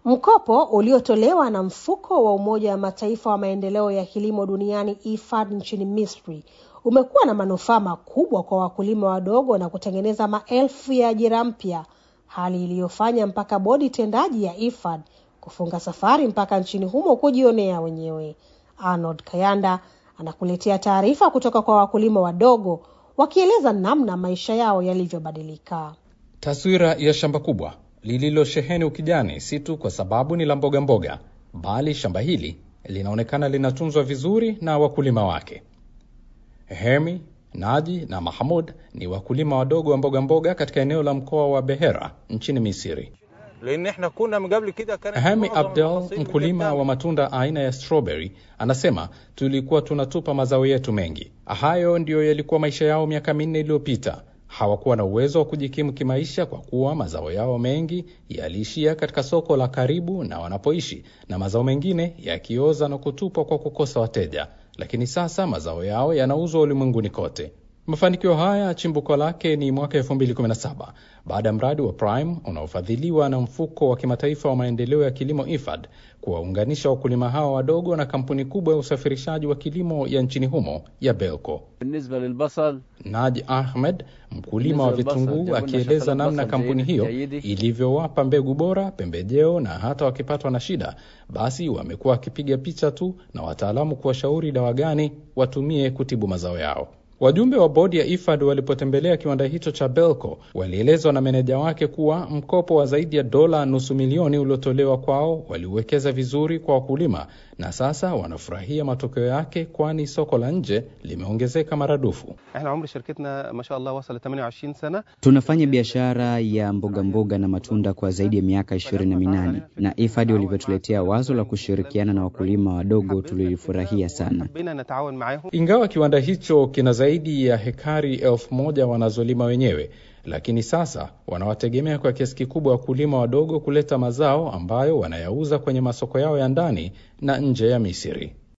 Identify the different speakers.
Speaker 1: Mkopo uliotolewa na mfuko wa Umoja wa Mataifa wa maendeleo ya kilimo duniani IFAD nchini Misri umekuwa na manufaa makubwa kwa wakulima wadogo na kutengeneza maelfu ya ajira mpya, hali iliyofanya mpaka bodi tendaji ya IFAD kufunga safari mpaka nchini humo kujionea wenyewe. Arnold Kayanda anakuletea taarifa kutoka kwa wakulima wadogo wakieleza namna maisha yao yalivyobadilika.
Speaker 2: Taswira ya shamba kubwa lililosheheni ukijani si tu kwa sababu ni la mboga mboga, bali shamba hili linaonekana linatunzwa vizuri na wakulima wake. Hemi, Naji na Mahmud ni wakulima wadogo wa mboga mboga katika eneo la mkoa wa Behera nchini Misri. Hemi Abdel, mkulima wa matunda aina ya strawberry, anasema tulikuwa tunatupa mazao yetu mengi. Hayo ndiyo yalikuwa maisha yao miaka minne iliyopita. Hawakuwa na uwezo wa kujikimu kimaisha kwa kuwa mazao yao mengi yaliishia katika soko la karibu na wanapoishi, na mazao mengine yakioza na kutupwa kwa kukosa wateja. Lakini sasa mazao yao yanauzwa ulimwenguni kote. Mafanikio haya chimbuko lake ni mwaka 2017 baada ya mradi wa Prime unaofadhiliwa na mfuko wa kimataifa wa maendeleo ya kilimo IFAD kuwaunganisha wakulima hawa wadogo na kampuni kubwa ya usafirishaji wa kilimo ya nchini humo ya Belco. Naj Ahmed, mkulima wa vitunguu, akieleza namna kampuni hiyo ilivyowapa mbegu bora, pembejeo na hata wakipatwa na shida, basi wamekuwa wakipiga picha tu na wataalamu kuwashauri dawa gani watumie kutibu mazao yao. Wajumbe wa bodi ya IFAD walipotembelea kiwanda hicho cha Belco walielezwa na meneja wake kuwa mkopo wa zaidi ya dola nusu milioni uliotolewa kwao waliuwekeza vizuri kwa wakulima na sasa wanafurahia matokeo yake, kwani soko la nje limeongezeka maradufu.
Speaker 3: Tunafanya biashara ya mboga mboga na matunda kwa zaidi ya miaka ishirini na minane na IFAD walivyotuletea wazo la kushirikiana na wakulima wadogo tulilifurahia sana.
Speaker 2: Ingawa kiwanda hicho kina zaidi ya hekari elfu moja wanazolima wenyewe, lakini sasa wanawategemea kwa kiasi kikubwa wakulima wadogo kuleta mazao ambayo wanayauza kwenye masoko yao ya ndani na nje ya Misri.